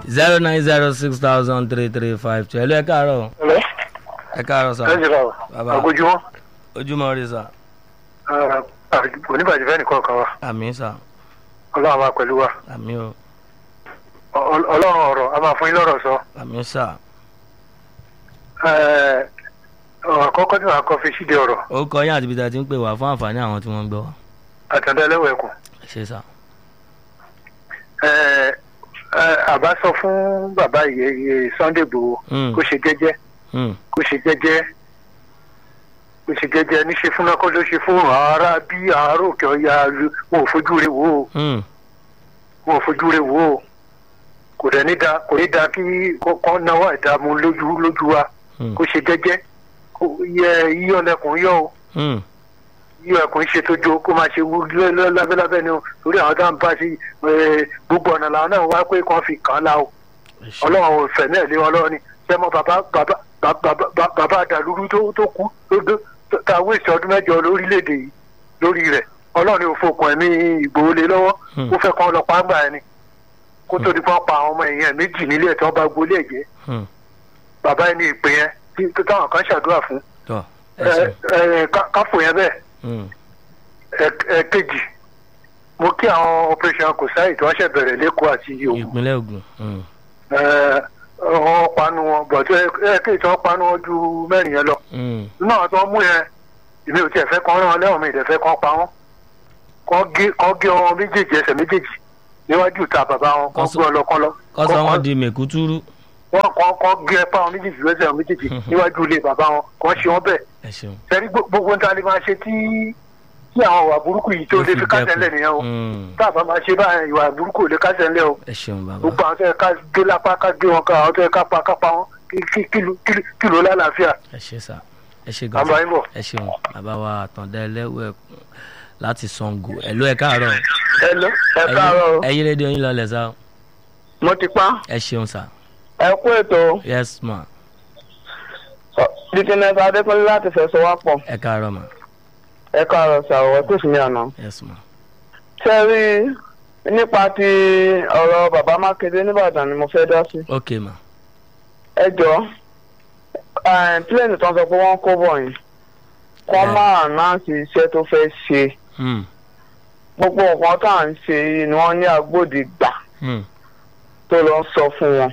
zero nine zero six thousand three three five two ẹ̀lú ẹ̀ káàárọ̀ Hello? ẹ̀ káàárọ̀ sà ẹ jìrà o Bàbá. àgójúmọ́ ojúmọ́ rí sà oníbàjẹ́ fẹ́ nìkan kan wa àmì sà ọlọ́run máa pẹ̀lú wa àmì o Ọ- ọlọ́run ọ̀rọ̀ a máa fún yín lọ́rọ̀ sọ àmì sà Ẹ, ọ̀rọ̀ àkọ́kọ́ tí wàá kọ́ fi ṣíde ọ̀rọ̀ ó kọ yín àti ibi tá a ti ń pè wá fún àǹfààní àwọn tí wọ́n ń gbọ́ wa àtàndá ẹlẹ́wọ̀ ẹ̀kùn ẹ ṣe sà Ẹ, ẹ, àbá sọ fún bàbá ìyẹ Sunday Igboho Mm. kó ṣe jẹ́jẹ́ Hmm, kó ṣe jẹ́jẹ́ kó ṣe jẹ́jẹ́ níṣe fún náà kó ló ṣe fún ara bí àárò òkè ọ̀ya wọn ò fojú rẹ̀ wò ó hmm, wọn ò fojú rẹ̀ wò ó kò dẹ̀ ní da kò ní da kí kọ́kọ́ náwó ìdààmú lójú lójú wa hmm, kó ṣe jẹ́jẹ́ kó yẹ yíyọ lẹkùn yọ o hmm. yíyọ ẹkùn ṣe tó jó kó máa ṣe wú lẹ́- lẹ́- lábẹ́lábẹ́ ni o torí àwọn dáhùn bá sí ẹ, gbogbo ọ̀nà làwọn náà wá pé kàn fi kàn án la o ẹ ṣe ọlọ́run ò fẹ̀mí ẹ̀ lé wọn lọ́wọ́ ni sẹ́mọ́ bàbá bàbá bàbá bàbá- bàbá àdàlúrú tó tó kú tó tó tá a wéṣọ ọdún mẹ́jọ lórílẹ̀‐èdè yìí lórí rẹ̀ ọlọ́run ò fokùn ẹ̀mí Ìgbòho lé lọ́wọ́ Hmm. ó fẹ́ kàn lọ pàgbà ẹni kó tó di pọ́n pa àwọn ọmọ èèyàn méjì nílé ẹ̀ tí wọ́n bá gbolé ẹ̀jẹ̀ Hmm, bàbá ẹni ìpè yẹn tí tó táwọn kan ṣàdúrà fún tọ́ ẹ ẹ ṣe ẹ ká- káfò yẹn bẹ́ẹ̀ Hmm, ẹ- ẹ̀kejì mo kí àwọn operation kòsáì tí wọ́n ṣẹ̀ bẹ̀rẹ̀ lẹ́kọ̀ọ́ àti Ògùn ìpínlẹ̀ Ògùn hmm, ẹ wọ́n panu wọn bọ̀dọ̀ ẹ̀kejì tí wọ́n panu wọn ju mẹ́rin yẹn lọ hmm, nínú àwọn tí wọ́n mú yẹn èmi ò tiẹ̀ fẹ́ kàn rán wọn lẹ́wọ̀n mi ìdẹ̀fẹ́ kàn pa wọn kàn gé kàn gé wọn méjèèjì ẹsẹ̀ méjèèjì níwájú ìta bàbá wọn kàn Kọ́sọ́- gbé wọn lọ kàn lọ kọ́sọ́ Kàn- wọn di mẹ̀kútúrú wọn kàn kàn gé ẹpá wọn méjèèjì lẹ́sẹ̀ wọn méjèèjì níwájú ilé bàbá wọn kàn ṣe wọn bẹ́ẹ̀ ẹ ṣeun sẹ́ni gbogbo ń ta ni máa ṣe tí tí àwọn ìwà burúkú yìí tó Ó lè fi fi kásẹ̀ dẹ́kun. ńlẹ̀ nìyẹn o Hmm, tá a bá máa ṣe báyìí ìwà burúkú ò lè kásẹ̀ ńlẹ̀ o ẹ ṣeun bàbá gbogbo àwọn tó yẹ ká gé lápá ká gé wọn ká àwọn tó yẹ ká pa ká pa wọn kí kí kìlú kìlú kìlú lálàáfíà ẹ ṣe sà ẹ ṣe gan àmọ́ ayé bọ̀. ẹ ṣeun bàbá wa àtàndá ẹlẹ́wọ̀ ẹ̀kún láti Ṣàngó ẹ̀lú ẹ̀ káàárọ̀ ẹ lọ ẹ káàárọ̀ o. ẹ yí rédíò yín lọlẹ̀ sá mo ti pa ẹ ṣeun sà ẹ kú ètò yes ma dikínẹsì adékúnlé láti fẹsọ wá pọ̀ ẹ káàárọ̀ ma ẹ káàárọ̀ sàwọ tó sì ní àná. yes ma ṣé ẹ rí nípa ti ọ̀rọ̀ bàbá mákindé nìbàdàn ni mo fẹ́ dá sí. ok ma ẹ jọ pílẹ̀nì tó ń sọ pé wọ́n kó bọ̀ yìí kọ́ Ẹ. máa náà sí iṣẹ́ tó fẹ́ ṣe hmm, gbogbo nǹkan tá à ń ṣe yìí ni wọ́n ní agbóde gbà hmm, tó lọ sọ fún wọn.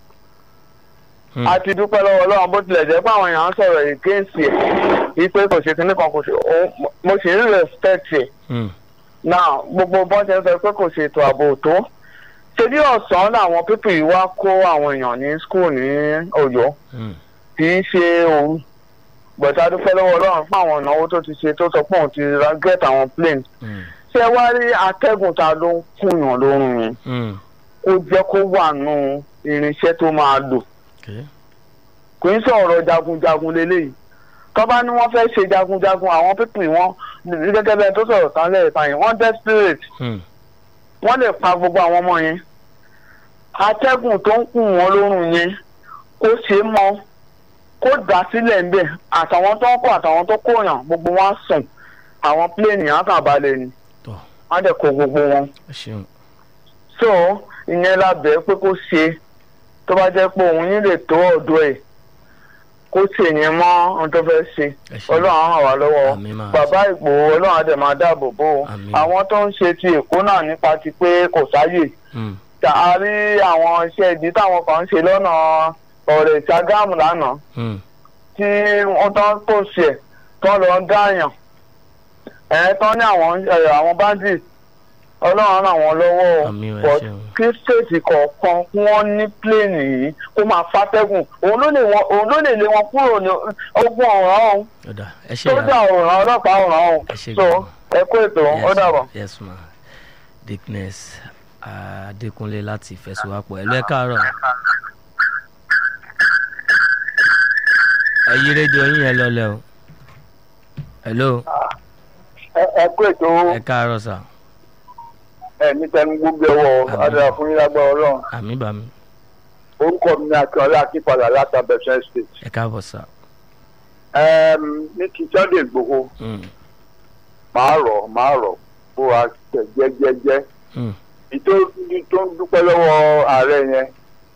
hmm, a ti dúpẹ́ lọ́wọ́ ọlọ́run bó tilẹ̀ jẹ́ pé àwọn èèyàn ń sọ̀rọ̀ against ẹ̀ wípé kò ṣe kinní kan kò ṣe òun mo sì ń respect ẹ̀ hmm, now gbogbo bọ́n ṣe ń sọ pé kò ṣe ètò ààbò tó ṣe bí ọ̀sán làwọn pípì yìí wá kó àwọn èèyàn ní school ní Ọ̀yọ́ hmm, kì í ṣe òru gbọ̀dá dúpẹ́ lọ́wọ́ ọlọ́run fún àwọn ìnáwó tó ti ṣe tó sọ pé òun ti ra get àwọn plane hmm, ṣé ẹ wá rí atẹ́gùn ta ló ń kùyàn lórun yẹn hmm, kó jẹ́ kó wà nù irinṣẹ́ tó máa lò ok kò ń sọ̀rọ̀ jagunjagun lélẹ́yìí tọ́ba ni wọ́n fẹ́ ṣe jagunjagun àwọn pípì wọn gẹ́gẹ́ bẹ́ẹ̀ tó sọ̀rọ̀ tán lẹ́ẹ̀kan yẹn wọ́n desperate hmm, wọ́n lè pa gbogbo àwọn ọmọ yẹn atẹ́gùn tó ń kùn wọ́n lórun yẹn kó ṣe é mọ́ kó dá sílẹ̀ ń bẹ̀ àtàwọn tó ń kó àtàwọn tó kóyàn gbogbo wọn á sùn àwọn pléènì á kàn balẹ̀ ni tọ́ wọ́n á dẹ̀ kó gbogbo wọn ẹ ṣeun so ìyẹn la bẹ̀ pé kó ṣe tó bá jẹ́ pé òun yín lè tó ọ̀dọ̀ ẹ̀ kó ṣe yẹn mọ́ ohun tó fẹ́ ṣe ẹ ṣeun ọlọ́run á ràn wá lọ́wọ́ àmì máa bàbá Ìgbòho ọlọ́run á dẹ̀ máa dáàbò bò ó Àmín. àwọn tó ń ṣe ti Èkó náà nípa ti pé kò sáyè hmm, tá a rí àwọn iṣẹ́ ìdí táwọn kan ń ṣe lọ́nà ọ̀rẹ́ Ṣàgámù lánàá hmm, tí wọ́n tán tó ṣe tán lọ ń dáyàn ẹ̀ tán ní àwọn ẹ̀, àwọn bandits ọlọ́run ràn wọ́n lọ́wọ́ o àmì ẹ but ṣeun kí stéètì kọ̀ọ̀kan kí wọ́n ní pléènì yìí kó máa fàtẹ́gùn òun ló lè wọn- òun ló lè lé wọn kúrò ní ogun ọ̀ràn ọ̀hún ọ̀dà ẹ ṣe sójà ọ̀ràn ọlọ́pàá ọ̀ràn ọ̀hún ẹ ṣe so gan-an. ẹ kó ètò ó dàbọ̀. yes ma dickness adékúnlé láti ìfẹsowápọ̀ ẹ̀lú ẹ̀ káàárọ̀ ẹ yí rédíò yín yẹn lọlẹ̀ o hello ẹ kó ètò ẹ káàárọ̀ sà ẹ̀mí tẹnu gbogbo ẹ̀wọ̀ Àmín. adara fún yín lágbára ọlọ́run àmì bàmí orúkọ mi ní akínọlá akínpadà láti abẹ́sẹ̀ state. ẹ káàbọ̀ sà ní kí Sunday Igboho Hmm, máa rọ̀ máa rọ̀ bó wa tẹ̀ jẹ́jẹ́jẹ́ hmm, ìtò tó ń dúpẹ́ lọ́wọ́ ààrẹ yẹn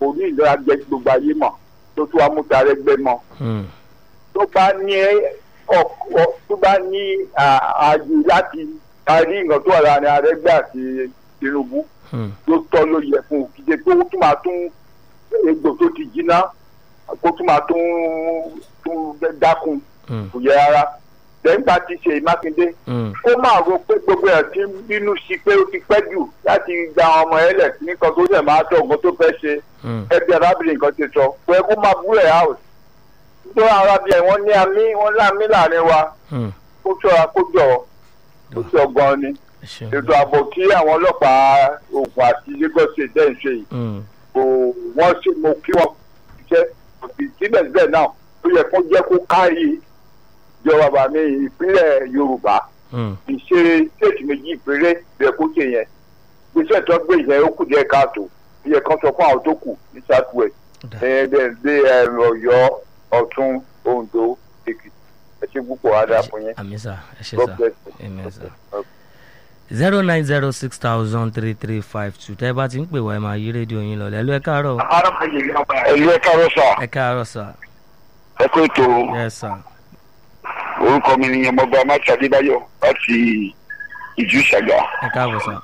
kò ní ìlera jẹ gbogbo ayé mọ̀ tó tún wá mú tarẹ́gbẹ́ mọ́ Hmm. tó bá ní ọkọ tó bá ní ààyè láti parí nǹkan tó wà láàrin arẹ́gbẹ́ àti tinubu Hmm. ló tọ́ ló yẹ fún un kì í ṣe pé ó tún máa tún egbò tó ti jiná kó tún máa tún tún dákun Hmm. kò yẹ rárá lẹ́yìnbá ti ṣe mákindé Hmm. kó máa ro pé gbogbo ẹ̀ ti ń bínú sí pé ó ti pẹ́ jù láti gba àwọn ọmọ ẹ̀ lẹ̀ sí nǹkan tó ṣẹ̀ máa tọ̀ nǹkan tó fẹ́ ṣe Hmm. ẹbí arábìnrin kan ti sọ pé kó máa bú ẹ̀ house nítorí àwọn arábìnrin wọn ní àmì wọn láàmì láàrin wa Hmm. kó ṣọ́ra kó jọ kó jọ gan ni ẹ ṣeun. ètò ààbò tí àwọn ọlọ́pàá Ògùn àti Lagos State dẹ́ ń ṣe yìí Hmm. kò wọ́n ṣe mo kí wọ́n ṣiṣẹ́ òbí síbẹ̀síbẹ̀ náà ó yẹ kó jẹ́ kó kárí ìjọba bàmí ìpínlẹ̀ Yorùbá Hmm. ìṣe stéètì méjì péré bẹ kó ṣe yẹn gbèsè tó gbé yẹn ó kù díẹ̀ káàtó ó yẹ kán sọ fún àwọn tó kù ní south west Dà. ẹ̀ẹ́dẹ̀ ẹ̀ Ọ̀yọ́ Ọ̀tún Oǹdó Èkìtì ẹ ṣe púpọ̀ adá fún yín àmì sà ẹ ṣe God sà bless you. amen sà. Okay. zero nine zero six thousand three three five two tẹ́ ẹ bá ti ń pè wá ẹ máa yí rédíò yín lọ lẹ́lu ẹ káàárọ̀ ẹ̀lú ẹ káàárọ̀ sà ẹ káàárọ̀ sà ẹ kó ètò yes sà orúkọ mi ni ọmọọba amáṣe adébáyọ̀ láti ìjú ṣàgà ẹ káàbọ̀ sà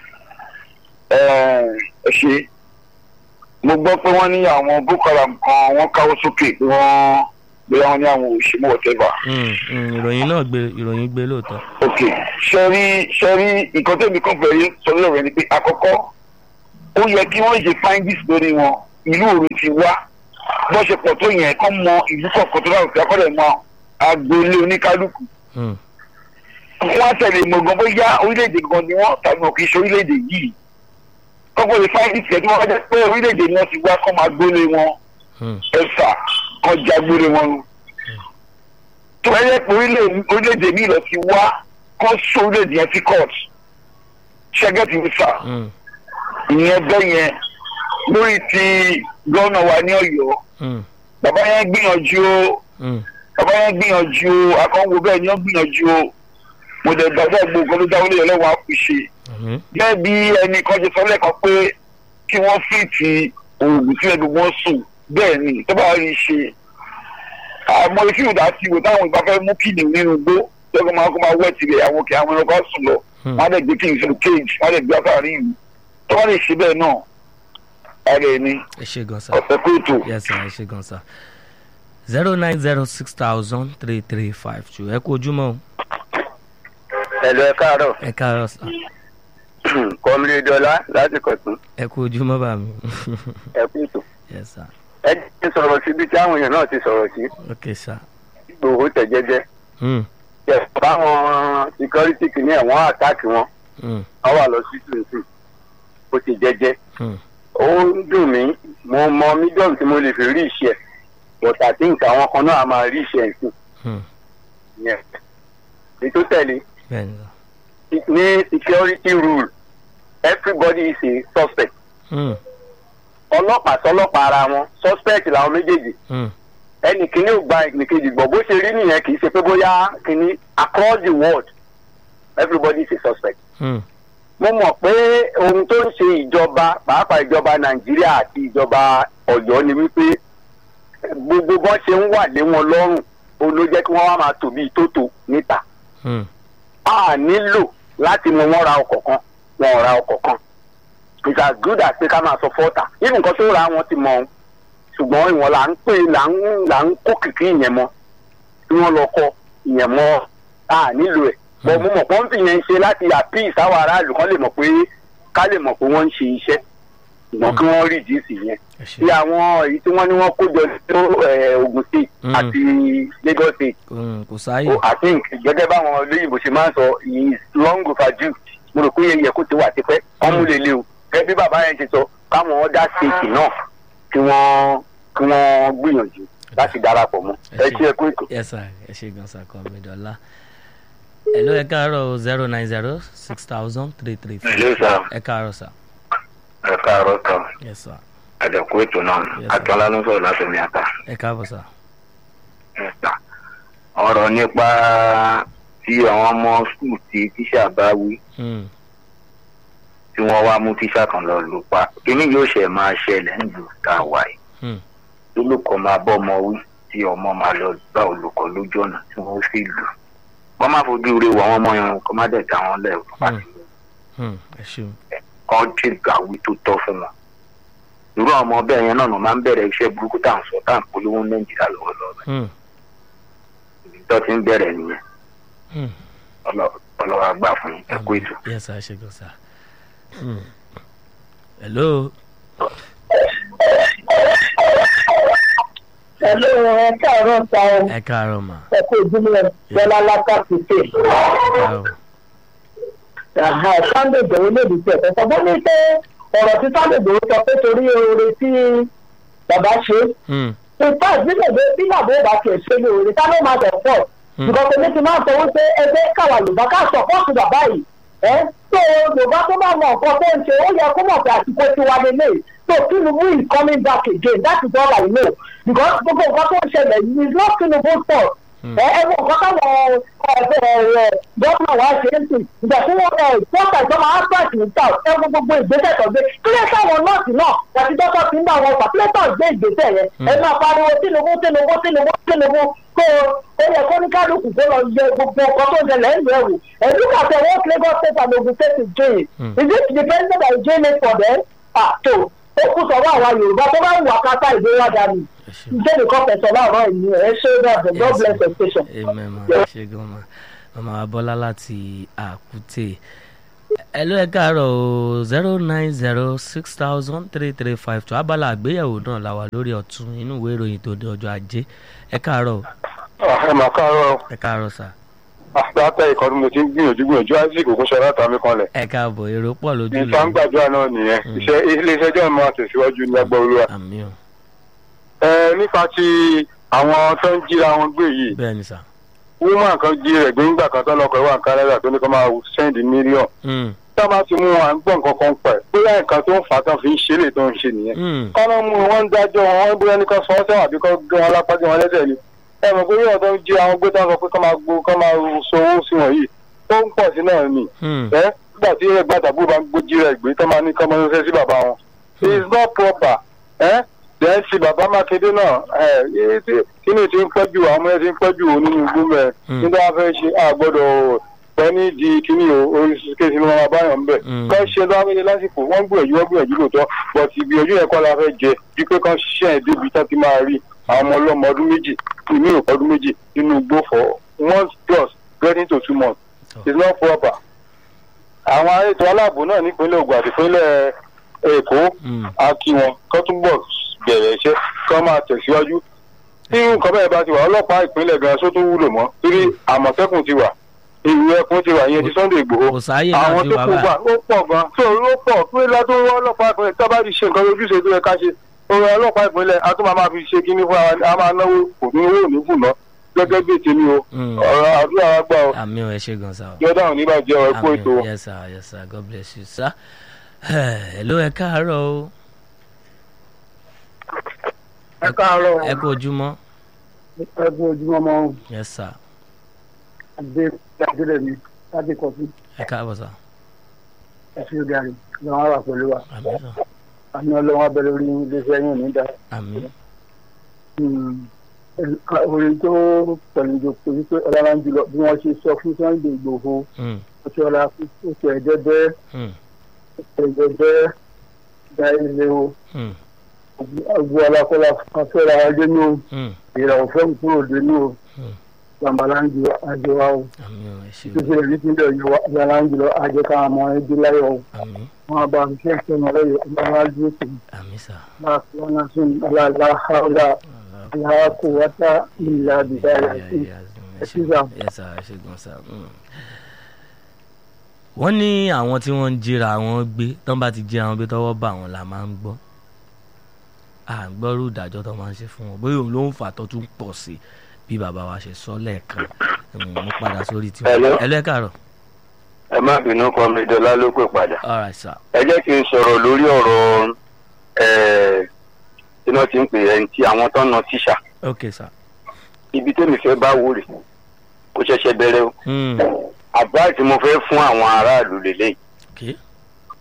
ẹ ẹ ṣe mo gbọ́ pé wọ́n ní àwọn boko haram kan wọ́n káwọ́ sókè pé wọ́n bóyá wọ́n ní àwọn òṣèlú whatever. Hmm. Hmm. ìròyìn náà gbé ìròyìn gbé lóòótọ́ ok sẹ́rí sẹ́rí nǹkan tẹ́mi kan fẹ́ yé sọ lọ́rọ̀ ni pé àkọ́kọ́ ó yẹ kí wọ́n ṣe findings lórí wọn ìlú òru ti wá bó ṣe pọ̀ tó yẹn kọ́ mọ ìlú kọ̀ọ̀kan tó dáhùn sí akọ́dẹ̀ mọ agboolé oníkálukú Hmm. wọ́n á tẹ̀lé mọ̀gàn bóyá orílẹ̀-èdè gan ni wọ́n tàbí wọn kì í ṣe orílẹ̀-èdè yìí kọ́kọ́ lè findings yẹn tí wọ́n bá jẹ́ pé orílẹ̀-èdè ni wọ́n ti wá kọ́ máa gbólé wọn Hmm. ẹ̀fà kọjá gbólé wọn nù tó bá yẹ pé orílẹ̀- orílẹ̀-èdè mi lọ ti wá kọ́ sọ orílẹ̀-èdè yẹn sí court ṣẹ́gẹ́tì mi sà Hmm. ìyẹn bẹ́ yẹn lórí ti gómìnà wa ní Ọ̀yọ́ Hmm. bàbá yẹn gbìyànjú o Hmm. bàbá yẹn gbìyànjú o akọ́wò bẹ́ẹ̀ ni wọ́n gbìyànjú o mo dẹ̀ gbàgbọ́ gbogbo nǹkan tó dáwọ́lé yẹn lọ́wọ́ àkùṣe Àmín. gẹ́gẹ́ bí ẹnì kan ṣe sọ lẹ́ẹ̀kan pé kí wọ́n fìtì oògùn sílẹ̀ gbogbo wọn sùn bẹ́ẹ̀ ni tó bá rí i ṣe àmọ́ etí ìdá ti wò táwọn ìgbà fẹ́ mú kìnìún nínú igbó tẹ́gbọ́n máa kó máa wẹ̀ tìrẹ̀ àwọn òkè àwọn ẹranko á sùn lọ Hmm. wọ́n á dẹ̀ gbé kìnìún sínú cage wọ́n á dẹ̀ gbé àtàrí ìlú tó bá lè ṣe bẹ́ẹ̀ náà ara ẹni ẹ ṣe gan sà ọ̀sẹ̀ pé ètò yes sà ẹ ṣe gan sà zero nine zero six thousand three three five two ẹ kú ojúmọ́ o ẹ̀lú ẹ káàárọ̀ ẹ káàárọ̀ sà kọ́mílẹ̀ dọ́là láti kọ̀tún ẹ kú ojúmọ́ bá mi ẹ kú ètò yes sà ẹ ti sọ̀rọ̀ síbi tí àwọn èèyàn náà ti sọ̀rọ̀ sí ok sà Ìgbòho tẹ̀ jẹ́jẹ́ Hmm. báwọn security kìíní ẹ̀ wọ́n àtáàkì wọn Hmm. wọ́n wà lọ sí tuntun ó ti jẹ́jẹ́ Hmm. ó ń dùn mí mo mọ mídíọ̀mù tí mo lè fi rí iṣẹ́ but I think àwọn kan náà a máa rí iṣẹ́ ìsìn Hmm. yẹn ètò tẹ̀lé bẹ́ẹ̀ ni sà ní security rule everybody is a suspect Hmm. ọlọ́pàá sọlọ́pàá ara wọn suspect làwọn méjèèjì Hmm. ẹnì kìíní ò gba ẹnì kejì gbọ́ bó ṣe rí nìyẹn kì í ṣe pé bóyá kìíní across the world everybody is a suspect. Hmm. mo mọ̀ pé ohun tó ń ṣe ìjọba pàápàá ìjọba nàìjíríà àti ìjọba ọ̀yọ́ ni wípé gbogbo bọ́n ṣe ń wà lé wọn lọ́rùn ó ló jẹ́ kí wọ́n wá máa tò bíi tótó níta. Hmm. a nílò láti mú wọn ra ọkọ̀ kan wọn ò ra ọkọ̀ kan it's as good as pé ká máa sọ fọ́ọ̀tà even nǹkan tó ra wọn ti mọ ohun ṣùgbọ́n ìwọ̀n là ń pè là ń là ń kó kìkì ìyẹn mọ́ tí wọ́n lọ kọ ìyẹn mọ́ a nílò ẹ̀ bọ́ mo mọ̀ pọ́ńpì yẹn ń ṣe láti àpíì sáwọn aráàlú kan lè mọ̀ pé ká lè mọ̀ pé wọ́n ń ṣe iṣẹ́ ṣùgbọ́n kí wọ́n rí ìdí sí yẹn ẹ ṣe bí àwọn èyí tí wọ́n ní wọ́n kó jọ sí Ogun State Mm. àti Lagos State Hmm. kò sáàyè Oh, I think gẹ́gẹ́ báwọn olóyìnbó ṣe máa ń sọ he is long overdue mo rò pé yẹ kó ti wà tipẹ́ wọ́n mú lè lé o gẹ́gẹ́ bí bàbá yẹn ṣe sọ káwọn ọ̀dà stéèkì náà kí wọ́n kí wọ́n gbìyànjú láti darapọ̀ mọ́ ẹ ṣe é kó ètò. yes sir ẹ ṣe gan sà kọ́ mi dọ́là ẹ ló ẹ káàárọ̀ zero nine zero six thousand three three five Hello, sir. ẹ káàárọ̀ sà ẹ káàárọ̀ kan yes sir àdẹ̀kú ètò náà Yes, sir. Akínọlá ló ń sọ̀rọ̀ láti omi àtà. ẹ káàbọ̀ sà ọ̀rọ̀ nípa tí àwọn ọmọ skul tí tíṣà bá wí Hmm. tí wọ́n wá mú tíṣà kan lọ lù pa kíní yóò ṣe máa ṣẹlẹ̀ nílùú tá a wà yìí Hmm. olùkọ́ máa bọ́ ọmọ wí tí ọmọ máa lọ bá olùkọ́ lójú ọ̀nà tí wọ́n sì lù wọ́n má fojú rẹ wọ àwọn ọmọ yẹn kó má dẹ̀ dá wọn lẹ̀ Hmm. Hmm. ẹ ṣeun kọ́ tí gbàwí tó tọ́ fún wọn irú àwọn ọmọ bẹ́ẹ̀ yẹn náà ló máa ń bẹ̀rẹ̀ iṣẹ́ burúkú tá à ń sọ tá à ń polówó ní nàìjíríà lọ́wọ́lọ́wọ́ Hmm. ibi tó ti ń bẹ̀rẹ̀ nìyẹn Hmm. Ọlọ́- ọlọ́wọ́ àgbà fún yín. ẹ kú ètò. yes sir ṣe gan sir. Hmm. hello. Hello, ẹ káàárọ̀ ta ọ. ẹ káàárọ̀ mà. Ẹ kú ìdílé Bọ́lá Lákàtúntì. ẹ káàárọ̀. Sunday Ìgbòho lèdí tí ẹ̀fẹ́ sọ. Bó ní pé ọ̀rọ̀ tí Sunday Ìgbòho sọ pé torí oore tí bàbá ṣe. Hmm. Ìfá ìbílẹ̀ bí bàbá ò bá tiẹ̀ ṣe lóore, ká ló máa tẹ̀ pọ̀. Hmm. Nǹkan tó ní ti máa sọ wípé ẹgbẹ́ káwa Yorùbá ká sọ̀pọ̀tù bàbá yìí. Ẹ tó Yorùbá tó bá mọ nǹkan tó ń ṣe, ó yẹ kó mọ̀ pé àsìkò tiwa lélẹ̀. So Tinubu is coming back again, that is all I know. Because gbogbo nǹkan tó ń ṣẹlẹ̀ yìí is not Tinubu's fault Hmm. ẹ ẹ wọ nǹkan táwọn gómìnà wa ṣe é sìn ìgbà tí wọn ẹ pọ́ńtà ìjọba albert ní south ẹ wo gbogbo ìgbésẹ̀ tó gbé kílẹ̀ táwọn nọ́ọ̀sì náà àti dọ́kọ̀ tí ń bá wọn fà kílẹ̀ tó gbé ìgbésẹ̀ yẹn ẹ máa pariwo tinubu tinubu tinubu tinubu kó o yẹ kó ní kálukú kó lọ yẹ gbogbo nǹkan tó ń ṣẹlẹ̀ ẹ̀ ń yẹ̀ wò ẹ look at what lagos state and ogun state is doing Hmm. is it the president that is doing it for them ah tó ó kú sọ̀rọ̀ àwọn yorùbá tó bá wù akátá ìgbé wá dání ẹ ṣeun. ìjẹ́ nìkan fẹ̀sọ̀ láàárọ̀ ìní ẹ̀ ṣé bẹ́ẹ̀ god bless your station. amen ma ẹ ṣe gan ma mama wa bọ́lá láti àkútè ẹ ló ẹ káàárọ̀ o zero nine zero six thousand three three five two abala àgbéyẹ̀wò náà la wà lórí ọ̀tún inú ìwé ìròyìn tó di ọjọ́ ajé ẹ káàárọ̀ o ẹ mà káàárọ̀ ẹ káàárọ̀ sà látà ìkọ́ ni mo ti ń gbìyànjú gbìyànjú isaac ògúnṣọ látàmí kanlẹ̀ ẹ káàbọ̀ èrò pọ̀ lójú ìta ń gbàdúrà náà nìyẹn Mm. iṣẹ́ iléeṣẹ́ jẹ́ máa tẹ̀síwájú ní agbọ́ olúwa. àmì o ẹ nípa ti àwọn tó ń jíra wọn gbé yìí bẹ́ẹ̀ ni sà woman kan jí rẹ̀ gbé ńgbà kan tó lọ́kọ̀ ìwà kánádà tó ní kó máa send mílíọ̀n Hmm. tá a bá ti mú wọn à ń gbọ́ nǹkan kan pẹ̀ bóyá nǹkan tó ń fà á tán fi ń ṣe lè tó ń ṣe nìyẹn Hmm. kọ́nà mú wọn ń dájọ́ wọn wọn bóyá ní kan sọ ọ́ sẹ́wọ̀n àbí kan gé wọn lápá gé wọn lẹ́sẹ̀ ni ẹ mọ̀ pé yóò tó ń jí àwọn gbé tán sọ pé kọ́ máa gbó kọ́ máa so owó sí wọn yìí ó ń pọ̀ sí náà ni Hmm. ẹ nígbà tí ẹgbẹ́ àtàbù bá ń gbójú rẹ̀ gbé tó máa ní kọ́ máa ń fẹ́ sí bàbá wọn it is not proper ẹ dẹ́n sí bàbá mákindé náà ẹ kí ni ti ń pẹ́jù àwọn ọmọ yẹn ti ń pẹ́jù nínú igbó mẹ́ Hmm. nígbà wọn fẹ́ ṣe àgbọ̀dọ̀ pẹ́ ní di kíní o oríṣiríṣi ló máa báyọ̀ ńbẹ̀ Hmm. kọ́ ṣe lọ́wọ́ lásìkò wọ́n gbìyànjú wọ́n gbìyànjú lóòótọ́ but ìgbìyànjú yẹn kọ́ la fẹ́ jẹ ju pé kán ṣiṣẹ́ ẹ̀ débi tá ti máa rí àwọn ọmọ ọlọ́mọ ọdún méjì ìmí òkú ọdún méjì nínú igbó for one plus getting to two months is not proper. àwọn ètò aláàbò náà nípínlẹ̀ Ògùn àti ìpínlẹ̀ Èkó Hmm. a kí wọn kán túbọ̀ bẹ̀rẹ̀ iṣẹ́ kán máa tẹ̀síwájú tí nǹkan bẹ́ẹ̀ bá ti wà ọlọ́pàá ìpínlẹ̀ gan só tó wúlò mọ́ torí àmọ̀tẹ́kùn ti wà ìlú ẹkùn ti wà ìyẹn ti Sunday Ìgbòho kò sáyè àwọn láti tó wà kú wà báyìí ó pọ̀ gan tó ó pọ̀ pé látó ọlọ́pàá ìpínlẹ̀ tó bá ti ṣe nǹkan ojúṣe tó yẹ ká ṣe òun ọlọ́pàá ìpínlẹ̀ a tún máa máa fi ṣe kíní fún wa a máa náwó kò ní owó òní fún ná gẹ́gẹ́ bí ètèmi o Hmm. ọ̀rọ̀ àdúrà wa gbà o àmì o ẹ ṣe gan sà o. jọ́dá ò ní bàjẹ́ ọ ẹ̀kú ètò o. Amen. yes sir yes sir god bless you sir. hello ẹ káàárọ̀ o ẹ káàárọ̀ ẹ kú ojúmọ́ ẹ kú ojúmọ́ mọ́ yes sir adé adélẹ̀ mi láti kọ̀ọ̀tù ẹ káàbọ̀ sà ẹ̀sìn ìdarí lọ́wọ́ wà pẹ̀lú wa àmì sà àmì ọlọ́wọ́ abẹ́rẹ́ orí iléeṣẹ́ yìí ní dáa. àmì orin tó pẹ̀lú ìjòkó wípé ọlọ́run jùlọ bí wọ́n ṣe sọ fún Sunday Ìgbòho Hmm. ó ti ọlá ó ti ẹ̀ẹ́dẹ́gbẹ́ Hmm. ẹ̀ẹ́dẹ́gbẹ́ da ilé o Hmm. ọgbọ alákọlá afẹ́ra wa dénú Hmm. ìràwọ̀ fẹ́ kúrò dénú o Hmm. gbàmbàláńjì àjọ wa o àmì o ẹ ṣe o títí èyí tí ń bẹ̀ yọ gbàmbàláńjì lọ àjẹ káwọn ọmọ ẹbí láyọ̀ o àmì wọn bá ń fẹ́ sẹ́nu ọlọ́yọ̀ ọlọ́wà dúró sí i àmì sà máa fi wọn náà sún aláàláhàlà aláàkúwátá ìlà bìdáyà sí i. ẹ ṣe yes sir ẹ ṣe gan sà. Hmm. wọ́n ní àwọn tí wọ́n ń jíra àwọn gbé tán bá ti jíra wọn gbé tọ́wọ́ bá wọn la máa ń gbọ́ à ń gbọ́rú ìdájọ́ tó máa ń ṣe fún wọn bóyá òun ló ń fà tó tún pọ̀ sí i bí bàbá wa ṣe sọ lẹ́ẹ̀kan Hmm, mo padà sórí tiwọn. Hello. ẹ lẹ́kàárọ̀ ẹ má bínú kọ́ mi dọ́là ló pè padà. all right sir. ẹ jẹ́ kí n sọ̀rọ̀ lórí ọ̀rọ̀ ẹ̀ iná tí ń pè ẹ́ ti àwọn tó ń na tíṣà ok sir. ibi tẹ́mi fẹ́ bá wò rè kó ṣẹ̀ṣẹ̀ bẹ̀rẹ̀ o Hmm. àbá tí mo fẹ́ fún àwọn aráàlú lélẹ̀ ok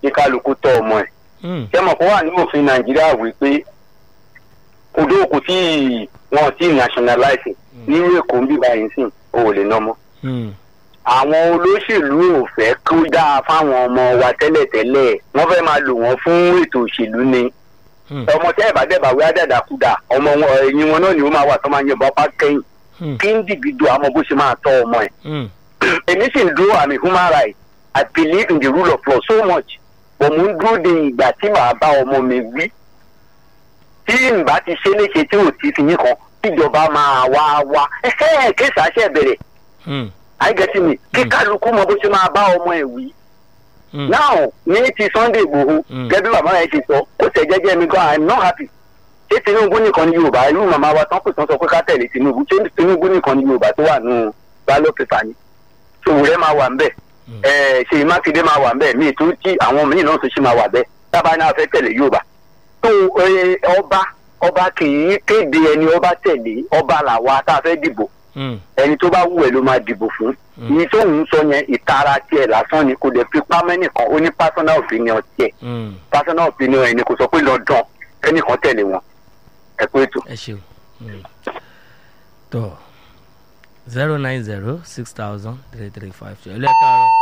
kí kálukú tọ́ ọmọ ẹ̀ Mm. ṣé mọ̀ kó wà ní òfin nàìjíríà wípé odó kò tí wọn tí nationalize nínú èkó ń bí báyìí sìn o ò lè ná mọ́ Mm. àwọn olóṣèlú ò fẹ́ kó dáa fáwọn ọmọ wa tẹ́lẹ̀tẹ́lẹ̀ wọ́n fẹ́ máa lò wọ́n fún ètò òṣèlú ni Mm. ọmọ tẹ́ ẹ̀ bá dẹ̀ bá wí àdàdàkúdà ọmọ wọn ẹ̀yìn wọn náà ni ó máa wà tó máa ń yẹ̀bọn apá kẹ́yìn Mm. kí ń dìgbìdò àmọ́ bó ṣe máa tọ́ ọmọ ẹ̀ Mm. èmi sì ń dúró àmì human rights i believe in the rule of law so much but mo ń dúró de ìgbà tí màá bá ọmọ mi wí tí n bá ti ṣe léṣe tí ò ti fi yín kan tíjọba máa wá wá ẹsẹ kéésì àṣẹ bẹ̀rẹ̀ Mm. àìgẹtì mi kí Mm. kálukú mọ bó ṣe máa bá ọmọ ẹ̀ wí Mm. now ní ti sunday igbòho Mm. gẹ́gẹ́ bí bàbá rẹ̀ ṣe sọ ó tẹ̀ jẹ́jẹ́ mi gan i'm not happy ṣé tinubu nìkan ni yorùbá irú màmá wa tán pè tán sọ pé ká tẹ̀lé tinubu ṣé tinubu nìkan ni yorùbá tó wà nù ballot paper ni sòwúrẹ́ máa wà ń bẹ̀ Mm. ẹ ṣèyí mákindé máa wà nbẹ míì tó tí àwọn míì náà tó ṣì máa wà bẹ tábà náà fẹ́ tẹ̀lé yorùbá tó ẹ, ọba ọba kì í kéde ẹni ọba tẹ̀lé ọba làwa tá a fẹ́ dìbò Mm. ẹni tó bá wù ẹ́ ló máa dìbò fún Mm. ìyí tó ń sọ yẹn ìtara tiẹ̀ lásán ni kò dẹ̀ fi pámẹ́ nìkan ó ní personal opinion tiẹ̀ Mm. personal opinion ẹni kò sọ pé lọ́dàn ẹnìkan tẹ̀lé wọn ẹ pé ètò. ẹ ṣeun Mm. tó zero nine zero six thousand three three five two ẹ lẹ́ẹ̀kaàrọ̀